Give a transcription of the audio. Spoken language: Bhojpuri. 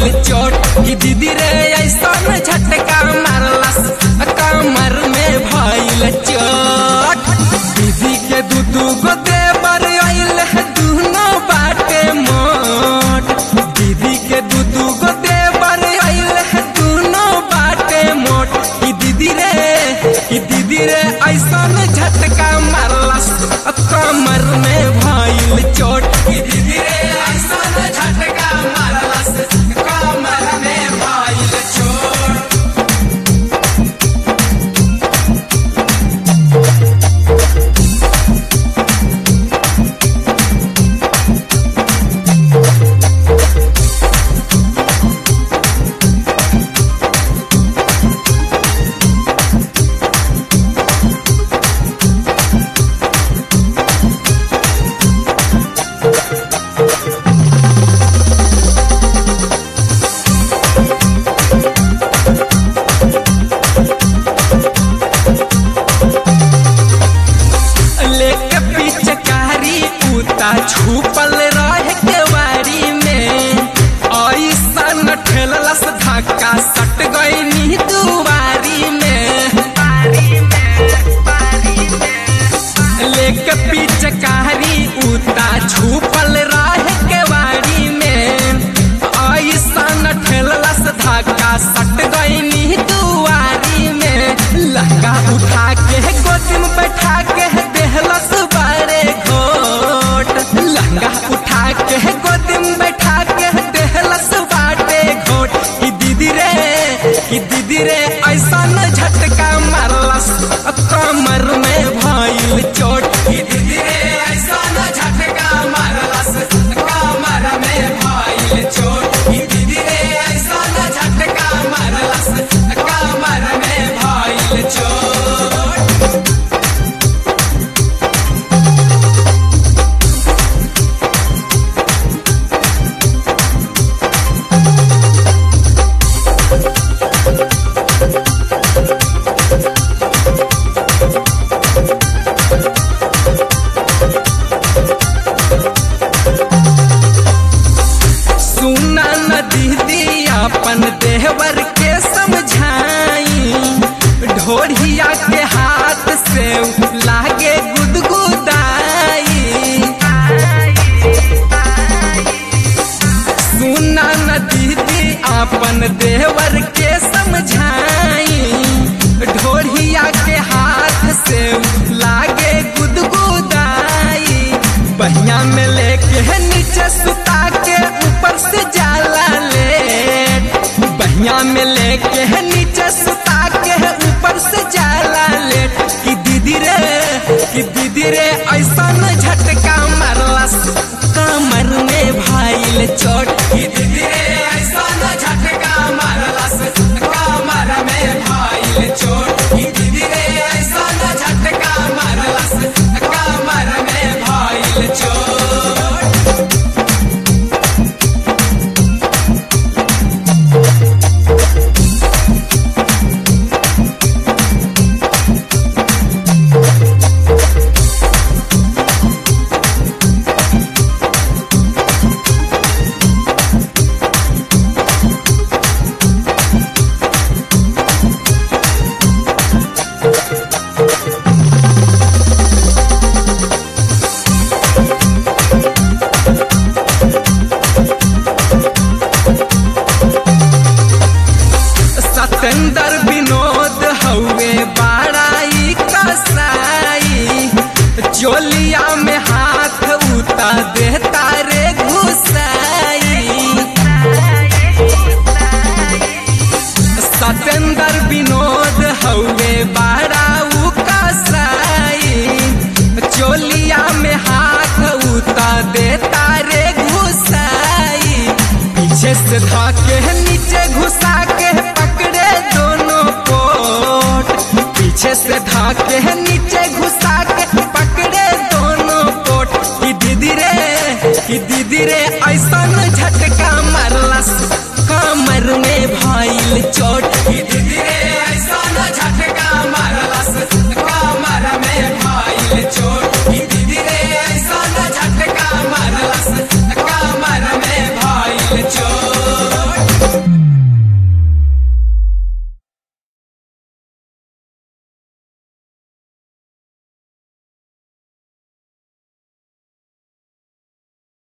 भइल चोट कि दीदी रे ऐसन झटका मारलस कमर में भइल चोट दीदी के दू दू गो देवर आइल दुनो बाटे मोट दीदी के दू दू गो देवर आइल दुनो बाटे मोट कि दीदी रे कि दीदी रे ऐसन झटका मारलस कमर में भइल चोट कि दीदी रे ऐसन झटका मारलस कमर में भइल चोट लेके पिचकारी उता छुपल रह के वारी में ऐसन ठेललस धक्का सट गई दुआरी में लेके पिचकारी उता छुपल रह के वारी में ऐसन ठेललस धक्का सट गई दुआरी में लहंगा उठा के गोदी में बैठा के देहलस बारे घोट लहंगा उठा के गोदी में बैठा के देहलस बाटे घोट कि दीदी रे कि दीदी रे ऐसा न झटका मारलस कमर में भइल चोट कि दीदी रे ऐसा न झटका मारलस कमर में भइल चोट कि दीदी रे ऐसा न झटका मारलस कमर में भइल चोट सुना न दीदी अपन देवर के समझाई ढोढ़िया के हाथ से लागे गुदगुदाई सुना न दीदी अपन देवर के समझाई ढोढ़िया के हाथ से लागे गुदगुदाई बहिया में लेके नीचे सुता के ऊपर से जाला ले बहिया में लेके नीचे सुता के ऊपर से जाला ले कि दीदी रे कि दीदी रे ऐसा न झटका मारलस कमर में भाईल चोट कि दीदी रे ऐसा न झटका मारलस कमर में भाईल चोट कि दीदी रे ऐसा न झटका मारलस कमर में भाईल चोट सतेंद्र विनोद हउए बाड़ाई कसाई चोलिया में हाथ उता देता रे घुसाई सतेंद्र विनोद हउए बाड़ाऊ कसाई चोलिया में हाथ उता देता रे घुसाई पीछे से धाके